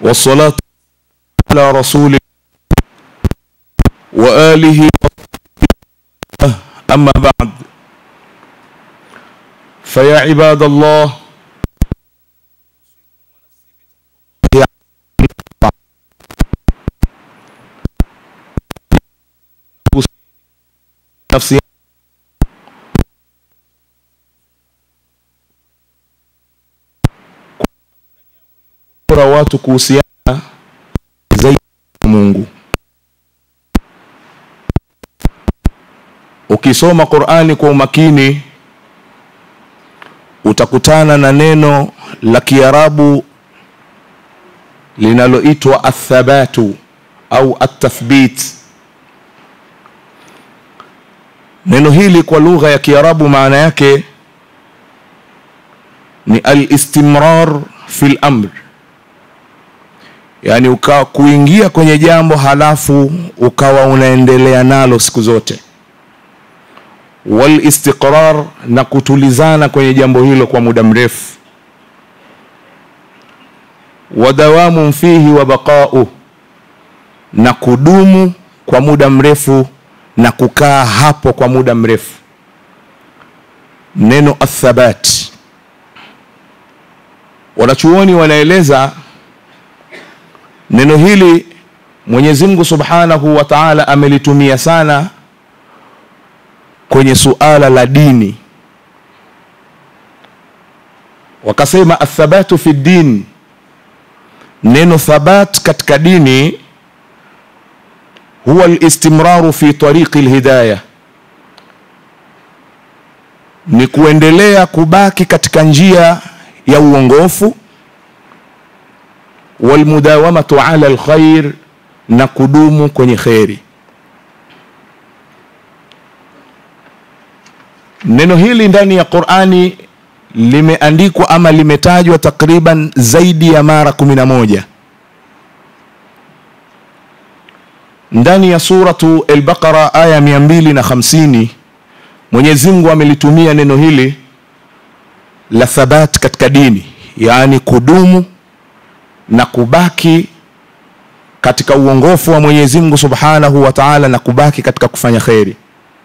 والصلاة على رسول وآله أما بعد فيا عباد الله nafsi bora watu kuhusiana zaidi na Mungu. Ukisoma Qur'ani kwa umakini utakutana na neno la Kiarabu linaloitwa athabatu au atathbit. Neno hili kwa lugha ya Kiarabu maana yake ni al-istimrar fil amr, yaani ukawa kuingia kwenye jambo halafu ukawa unaendelea nalo siku zote, wal istiqrar, na kutulizana kwenye jambo hilo kwa muda mrefu, wa dawamu fihi wa baqau, na kudumu kwa muda mrefu na kukaa hapo kwa muda mrefu. Neno athabat, wanachuoni wanaeleza neno hili Mwenyezi Mungu Subhanahu wa Ta'ala amelitumia sana kwenye suala la dini, wakasema athabatu fi din. Neno thabat katika dini huwa alistimraru fi tariqi alhidayah, ni kuendelea kubaki katika njia ya uongofu, walmudawamatu ala alkhair, na kudumu kwenye kheri. Neno hili ndani ya Qur'ani limeandikwa ama limetajwa takriban zaidi ya mara kumi na moja ndani ya suratu al-Baqara aya mia mbili na hamsini Mwenyezi Mungu amelitumia neno hili la thabat katika dini, yaani kudumu na kubaki katika uongofu wa Mwenyezi Mungu Subhanahu wa Ta'ala na kubaki katika kufanya kheri.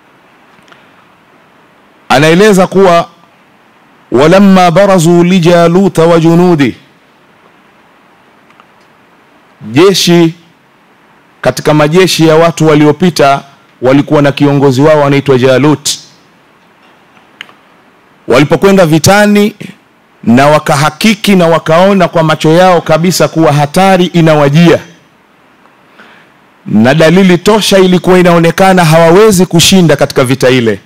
Anaeleza kuwa walamma barazu lijaluta wa junudi, jeshi katika majeshi ya watu waliopita walikuwa na kiongozi wao anaitwa Jalut. Walipokwenda vitani na wakahakiki na wakaona kwa macho yao kabisa kuwa hatari inawajia na dalili tosha ilikuwa inaonekana hawawezi kushinda katika vita ile,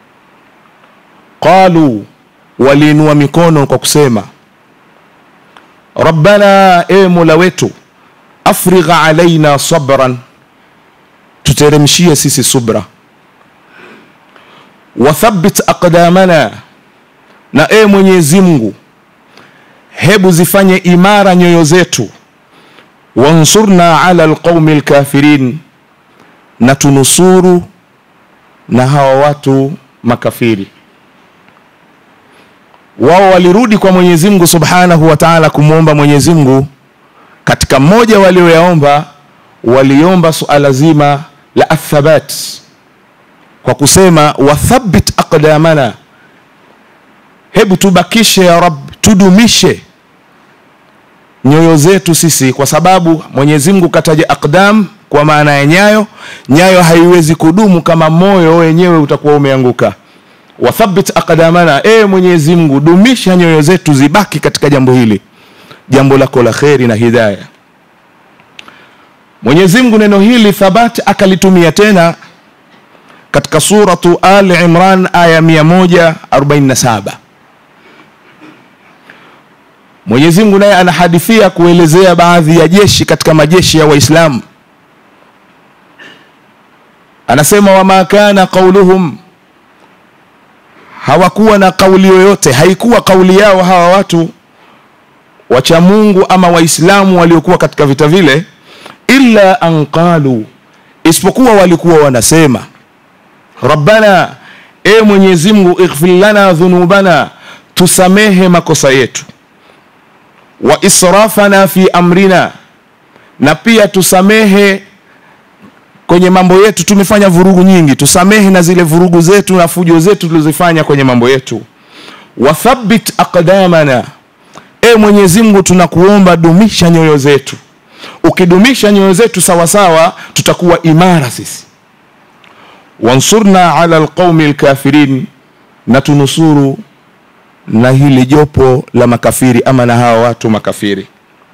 qalu, waliinua mikono kwa kusema rabbana, e mola wetu afrigha alaina sabran, tuteremshie sisi subra. Wathabbit aqdamana, na e Mwenyezi Mungu, hebu zifanye imara nyoyo zetu. Wansurna ala alqaumi alkafirin, na tunusuru na hawa watu makafiri. Wao walirudi kwa Mwenyezi Mungu subhanahu wa ta'ala kumwomba Mwenyezi Mungu katika mmoja walioyaomba waliomba suala zima la athabat kwa kusema wathabbit aqdamana, hebu tubakishe ya Rab, tudumishe nyoyo zetu sisi, kwa sababu Mwenyezi Mungu kataja aqdam kwa maana ya nyayo. Nyayo haiwezi kudumu kama moyo wenyewe utakuwa umeanguka. Wathabbit aqdamana, e Mwenyezi Mungu, dumisha nyoyo zetu zibaki katika jambo hili jambo lako la kheri na hidaya. Mwenyezi Mungu neno hili thabati akalitumia tena katika suratu Ali Imran aya 147. Mwenyezi Mungu naye anahadithia kuelezea baadhi ya jeshi katika majeshi ya Waislamu, anasema wama kana qauluhum, hawakuwa na kauli yoyote, haikuwa kauli yao hawa watu wacha Mungu ama Waislamu waliokuwa katika vita vile, illa an qalu, isipokuwa walikuwa wanasema rabbana, e Mwenyezi Mungu, ighfir lana dhunubana, tusamehe makosa yetu, wa israfana fi amrina, na pia tusamehe kwenye mambo yetu. Tumefanya vurugu nyingi, tusamehe na zile vurugu zetu na fujo zetu tulizofanya kwenye mambo yetu. Wathabbit aqdamana, e Mwenyezi Mungu, tunakuomba dumisha nyoyo zetu. Ukidumisha nyoyo zetu sawasawa, tutakuwa imara sisi. Wansurna ala alqaumi alkafirin, na tunusuru na hili jopo la makafiri ama na hawa watu makafiri.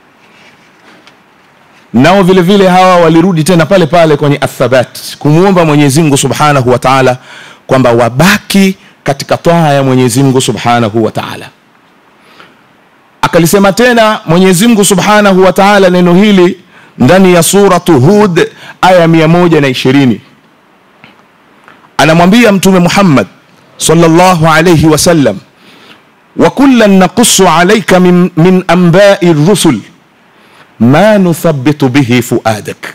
Nao vile vile hawa walirudi tena pale pale kwenye athabat, kumwomba Mwenyezi Mungu subhanahu wa taala kwamba wabaki katika taa ya Mwenyezi Mungu subhanahu wa taala. Akalisema tena Mwenyezi Mungu subhanahu wa taala neno hili ndani ya suratu Hud aya mia moja na ishirini anamwambia Mtume Muhammad sallallahu alayhi wasallam wa kullan naqussu alayka min, min anba'i rusul ma nuthabbitu bihi fuadak,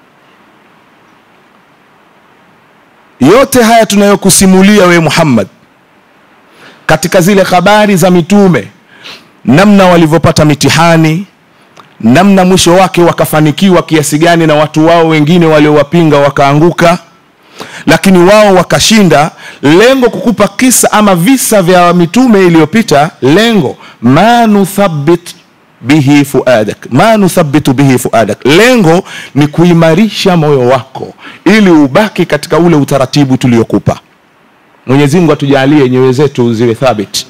yote haya tunayokusimulia we Muhammad katika zile habari za mitume, namna walivyopata mitihani, namna mwisho wake wakafanikiwa kiasi gani, na watu wao wengine waliowapinga wakaanguka lakini wao wakashinda. Lengo kukupa kisa ama visa vya mitume iliyopita, lengo ma nuthabbit bihi fuadak, ma nuthabbitu bihi fuadak, lengo ni kuimarisha moyo wako ili ubaki katika ule utaratibu tuliokupa. Mwenyezi Mungu atujalie nyoyo zetu ziwe thabit.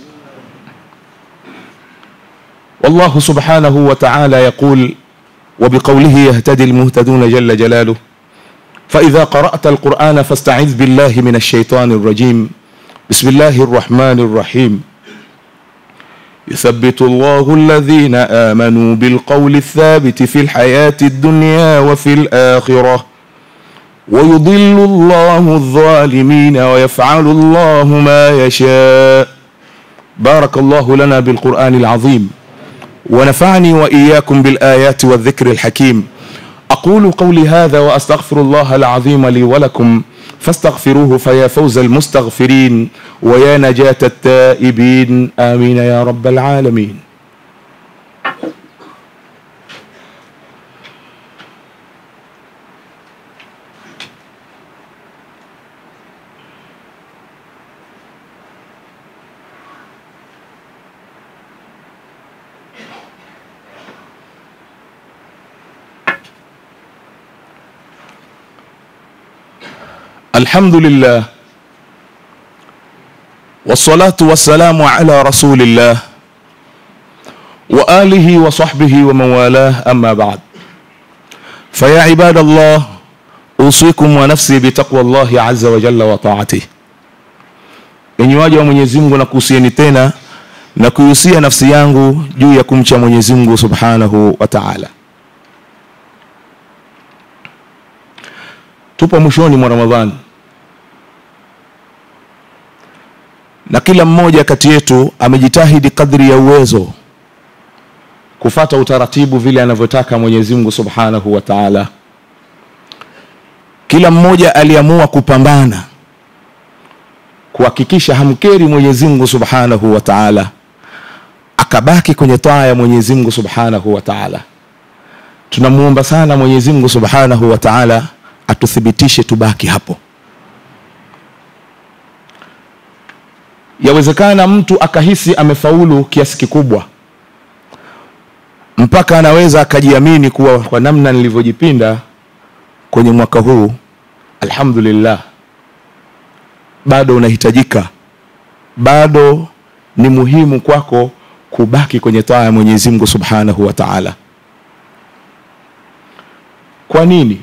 Wallahu subhanahu wa ta'ala yaqul wa biqawlihi yahtadi almuhtaduna jalla jalaluhu فإذا قرأت القرآن فاستعذ بالله من الشيطان الرجيم بسم الله الرحمن الرحيم يثبت الله الذين آمنوا بالقول الثابت في الحياة الدنيا وفي الآخرة ويضل الله الظالمين ويفعل الله ما يشاء بارك الله لنا بالقرآن العظيم ونفعني وإياكم بالآيات والذكر الحكيم أقول قولي هذا وأستغفر الله العظيم لي ولكم فاستغفروه فيا فوز المستغفرين ويا نجاة التائبين آمين يا رب العالمين الحمد لله والصلاة والسلام على رسول الله وآله وصحبه ومن والاه أما بعد فيا عباد الله أوصيكم ونفسي بتقوى الله عز وجل وطاعته enyi waja wa Mwenyezi Mungu nakuhusieni tena na kuihusia nafsi yangu juu ya kumcha Mwenyezi Mungu Subhanahu wa Ta'ala. Tupo mwishoni mwa Ramadhani na kila mmoja kati yetu amejitahidi kadri ya uwezo kufata utaratibu vile anavyotaka Mwenyezi Mungu Subhanahu wa Ta'ala. Kila mmoja aliamua kupambana kuhakikisha hamkeri Mwenyezi Mungu Subhanahu wa Ta'ala, akabaki kwenye taa ya Mwenyezi Mungu Subhanahu wa Ta'ala. Tunamuomba sana Mwenyezi Mungu Subhanahu wa Ta'ala atuthibitishe tubaki hapo. Yawezekana mtu akahisi amefaulu kiasi kikubwa mpaka anaweza akajiamini kuwa kwa namna nilivyojipinda kwenye mwaka huu, alhamdulillah, bado unahitajika, bado ni muhimu kwako kubaki kwenye taa ya Mwenyezi Mungu Subhanahu wa Ta'ala. Kwa nini?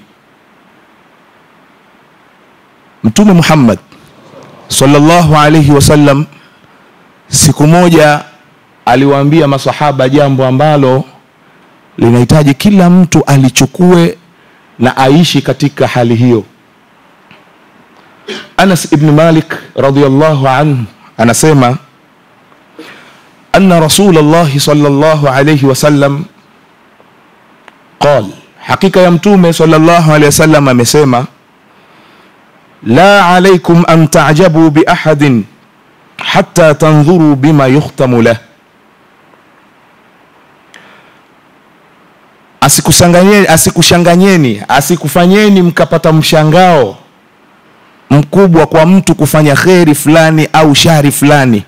Mtume Muhammad sallallahu alayhi wasallam siku moja aliwaambia masahaba jambo ambalo linahitaji kila mtu alichukue na aishi katika hali hiyo. Anas ibn Malik radhiyallahu anhu anasema anna Rasulullah sallallahu alayhi wasallam qal, hakika ya mtume sallallahu alayhi wasallam amesema la alaykum an ta'jabu bi ahadin hatta tanzuru bima yukhtamu lah asikushanganyeni asikushanganyeni asikufanyeni mkapata mshangao mkubwa kwa mtu kufanya kheri fulani au shari fulani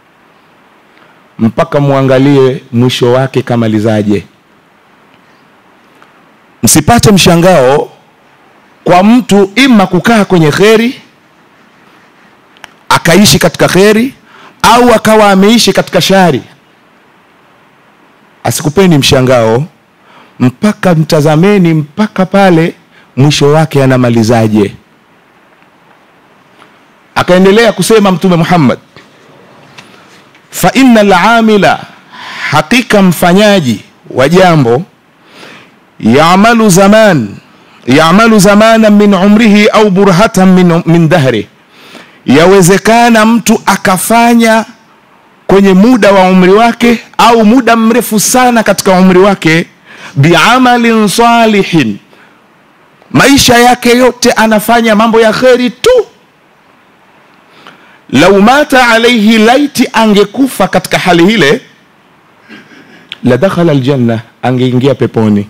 mpaka muangalie mwisho wake kamalizaje msipate mshangao kwa mtu ima kukaa kwenye kheri akaishi katika kheri au akawa ameishi katika shari asikupeni mshangao mpaka mtazameni mpaka pale mwisho wake anamalizaje akaendelea kusema mtume muhammad fa inna lamila hakika mfanyaji wa jambo yamalu zaman yamalu zamanan min umrihi au burhatan min, min dahri yawezekana mtu akafanya kwenye muda wa umri wake au muda mrefu sana katika umri wake biamalin salihin maisha yake yote anafanya mambo ya kheri tu lau mata alaihi laiti angekufa katika hali ile la dakhala aljanna angeingia peponi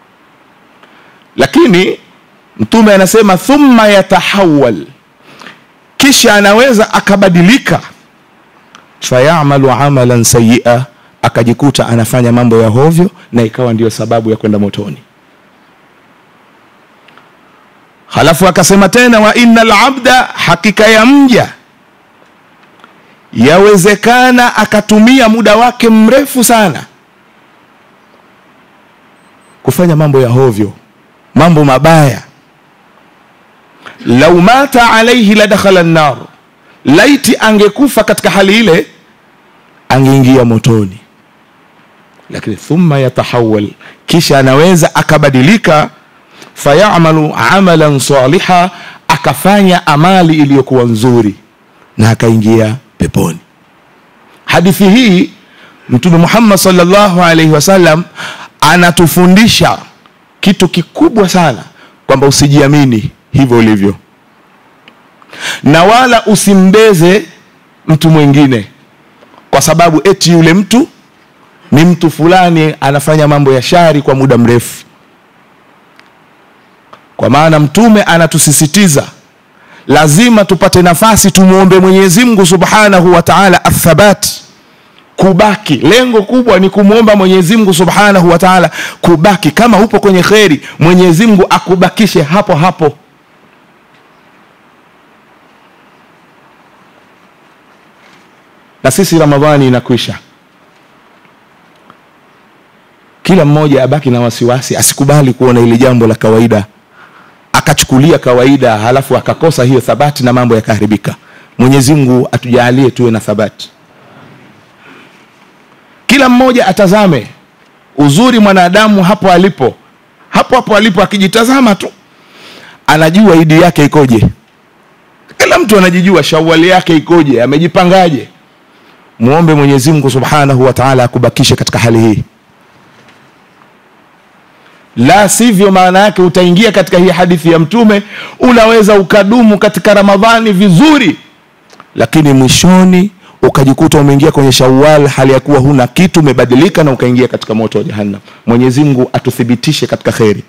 lakini mtume anasema thumma yatahawal kisha anaweza akabadilika fayamalu amalan sayia akajikuta anafanya mambo ya hovyo na ikawa ndiyo sababu ya kwenda motoni halafu akasema tena wa inna labda hakika ya mja yawezekana akatumia muda wake mrefu sana kufanya mambo ya hovyo mambo mabaya lau mata alaihi la dakhala nnar laiti angekufa katika hali ile angeingia motoni lakini thumma yatahawal kisha anaweza akabadilika fayamalu amalan saliha akafanya amali iliyokuwa nzuri na akaingia peponi hadithi hii mtume muhammad salllahu alaihi wasallam anatufundisha kitu kikubwa sana kwamba usijiamini hivyo ulivyo na wala usimbeze mtu mwingine kwa sababu eti yule mtu ni mtu fulani anafanya mambo ya shari kwa muda mrefu kwa maana mtume anatusisitiza lazima tupate nafasi tumwombe mwenyezi mungu subhanahu wa taala athabat kubaki lengo kubwa ni kumwomba mwenyezi mungu subhanahu wa taala kubaki kama upo kwenye kheri mwenyezi mungu akubakishe hapo hapo na sisi ramadhani inakwisha kila mmoja abaki na wasiwasi asikubali kuona ili jambo la kawaida akachukulia kawaida halafu akakosa hiyo thabati na mambo yakaharibika mwenyezi mungu atujaalie tuwe na thabati kila mmoja atazame uzuri mwanadamu hapo alipo hapo hapo alipo akijitazama tu anajua idi yake ikoje kila mtu anajijua shawali yake ikoje amejipangaje muombe mwenyezi mungu subhanahu wa taala akubakishe katika hali hii la sivyo maana yake utaingia katika hii hadithi ya mtume unaweza ukadumu katika ramadhani vizuri lakini mwishoni ukajikuta umeingia kwenye shawal hali ya kuwa huna kitu umebadilika na ukaingia katika moto wa jahannam mwenyezi mungu atuthibitishe katika kheri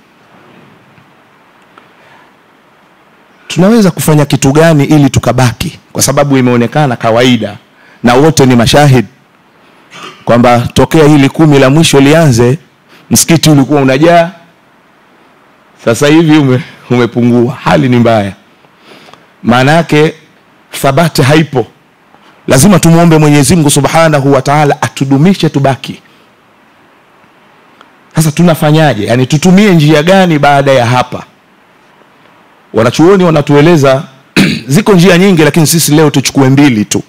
tunaweza kufanya kitu gani ili tukabaki kwa sababu imeonekana kawaida na wote ni mashahid kwamba tokea hili kumi la mwisho lianze msikiti ulikuwa unajaa sasa hivi ume, umepungua hali ni mbaya maana yake thabati haipo lazima tumwombe mwenyezi mungu subhanahu wa taala atudumishe tubaki sasa tunafanyaje yaani tutumie njia gani baada ya hapa wanachuoni wanatueleza ziko njia nyingi lakini sisi leo tuchukue mbili tu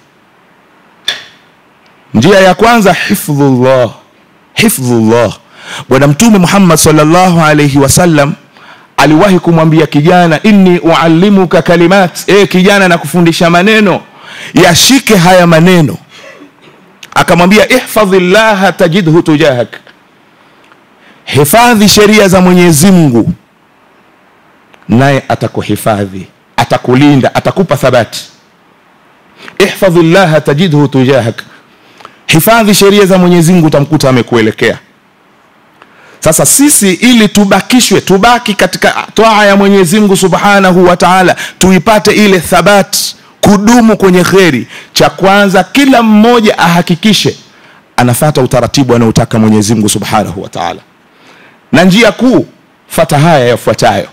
njia ya kwanza hifdhullah hifdhullah bwana mtume muhammad salllahu alaihi wasallam aliwahi kumwambia kijana inni uallimuka kalimat e kijana na kufundisha maneno yashike haya maneno akamwambia ihfadhi llaha tajidhu tujahak hifadhi sheria za mwenyezi mungu naye atakuhifadhi atakulinda atakupa thabati ihfadhi llaha tajidhu tujahak hifadhi sheria za mwenyezi mungu utamkuta amekuelekea sasa sisi ili tubakishwe tubaki katika twaa ya mwenyezi mungu subhanahu wa taala tuipate ile thabati kudumu kwenye kheri cha kwanza kila mmoja ahakikishe anafata utaratibu anaotaka mwenyezi mungu subhanahu wa taala na njia kuu fata haya yafuatayo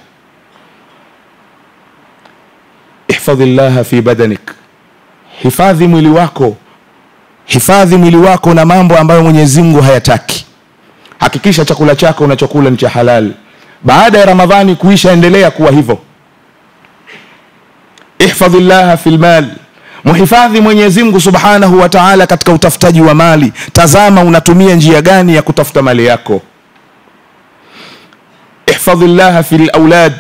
ihfadhi llaha fi badanik hifadhi mwili wako hifadhi mwili wako na mambo ambayo mwenyezi mungu hayataki hakikisha chakula chako unachokula ni cha halali baada ya ramadhani kuisha endelea kuwa hivyo ihfadhi llaha fi lmal muhifadhi mwenyezi mungu subhanahu wa taala katika utafutaji wa mali tazama unatumia njia gani ya kutafuta mali yako ihfadhi llaha fi laulad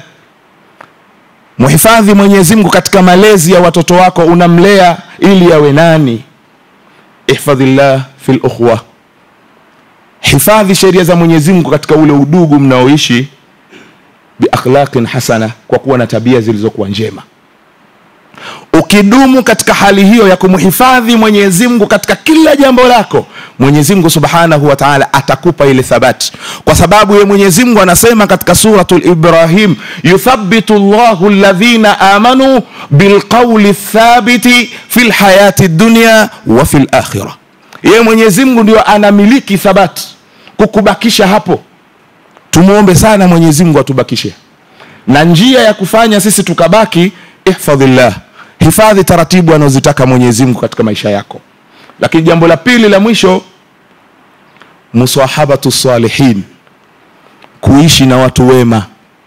muhifadhi mwenyezi mungu katika malezi ya watoto wako unamlea ili yawe nani ihfadhi llah fi lukhwa hifadhi sheria za mwenyezi mungu katika ule udugu mnaoishi biakhlaqin hasana kwa kuwa na tabia zilizokuwa njema ukidumu katika hali hiyo ya kumhifadhi mwenyezi mungu katika kila jambo lako mwenyezi mungu subhanahu wa taala atakupa ile thabati kwa sababu ye mwenyezi mungu anasema katika suratu librahim yuthabitu llahu ladhina amanu bilqauli thabiti fi lhayati dunya wa fi lakhira yeye mwenyezi mungu ndio anamiliki thabati kukubakisha hapo tumwombe sana mwenyezi mungu atubakishe na njia ya kufanya sisi tukabaki ihfadhillah hifadhi taratibu anazozitaka mwenyezi mungu katika maisha yako lakini jambo la pili la mwisho musahabatu salihin kuishi na watu wema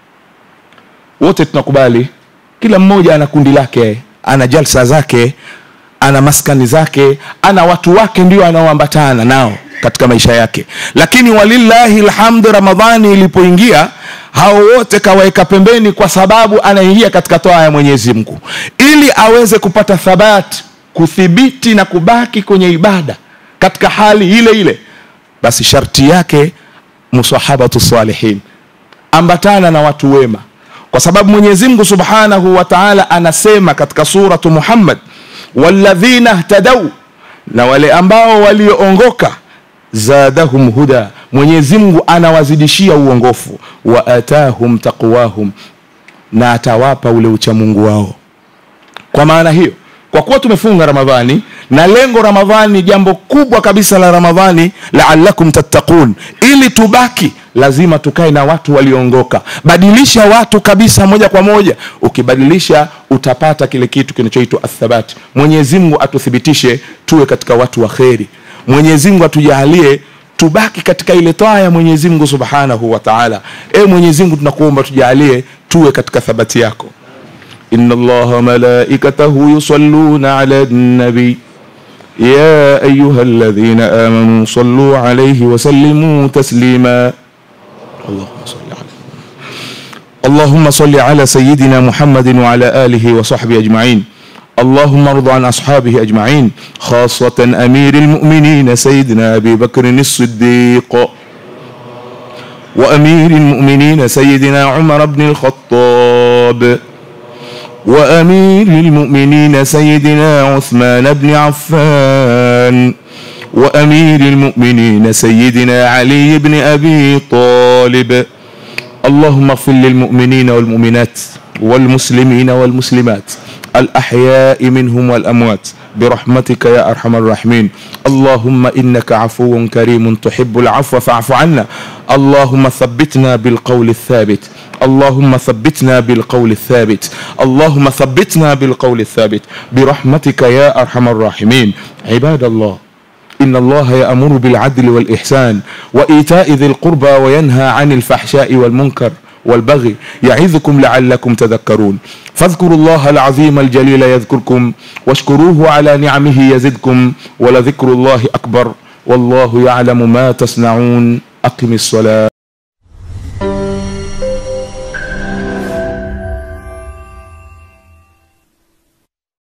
wote tunakubali kila mmoja ana kundi lake ana jalsa zake ana maskani zake ana watu wake ndio anaoambatana nao katika maisha yake lakini walillahi lhamdu ramadhani ilipoingia hao wote kawaweka pembeni kwa sababu anaingia katika toa ya mwenyezi mungu ili aweze kupata thabati kuthibiti na kubaki kwenye ibada katika hali ile ile basi sharti yake musahabatu salihin ambatana na watu wema kwa sababu mwenyezi mungu subhanahu wa taala anasema katika suratu muhammad walladhina htadau na wale ambao walioongoka zadahum huda mwenyezi mungu anawazidishia uongofu wa atahum taqwahum na atawapa ule uchamungu wao kwa maana hiyo kwa kuwa tumefunga ramadhani na lengo ramadhani jambo kubwa kabisa la ramadhani laalakum tattaqun ili tubaki lazima tukae na watu walioongoka badilisha watu kabisa moja kwa moja ukibadilisha utapata kile kitu kinachoitwa athabati mwenyezi mungu atuthibitishe tuwe katika watu wa kheri mwenyezi mungu atujaalie tubaki katika ile taa ya mwenyezi mungu subhanahu wa taala e mwenyezi mungu tunakuomba tujaalie tuwe katika thabati yako إن الله ملائكته يصلون على النبي يا أيها الذين آمنوا صلوا عليه وسلموا تسليما اللهم صل على اللهم صل على سيدنا محمد وعلى آله وصحبه أجمعين اللهم ارض عن أصحابه أجمعين خاصة أمير المؤمنين سيدنا أبي بكر الصديق وأمير المؤمنين سيدنا عمر بن الخطاب وأمير المؤمنين سيدنا عثمان بن عفان وأمير المؤمنين سيدنا علي بن أبي طالب اللهم اغفر للمؤمنين والمؤمنات والمسلمين والمسلمات الأحياء منهم والأموات برحمتك يا أرحم الراحمين اللهم إنك عفو كريم تحب العفو فاعف عنا اللهم ثبتنا بالقول الثابت اللهم ثبتنا بالقول الثابت اللهم ثبتنا بالقول الثابت برحمتك يا أرحم الراحمين عباد الله إن الله يأمر بالعدل والإحسان وإيتاء ذي القربى وينهى عن الفحشاء والمنكر والبغي يعظكم لعلكم تذكرون فاذكروا الله العظيم الجليل يذكركم واشكروه على نعمه يزدكم ولذكر الله أكبر والله يعلم ما تصنعون أقم الصلاة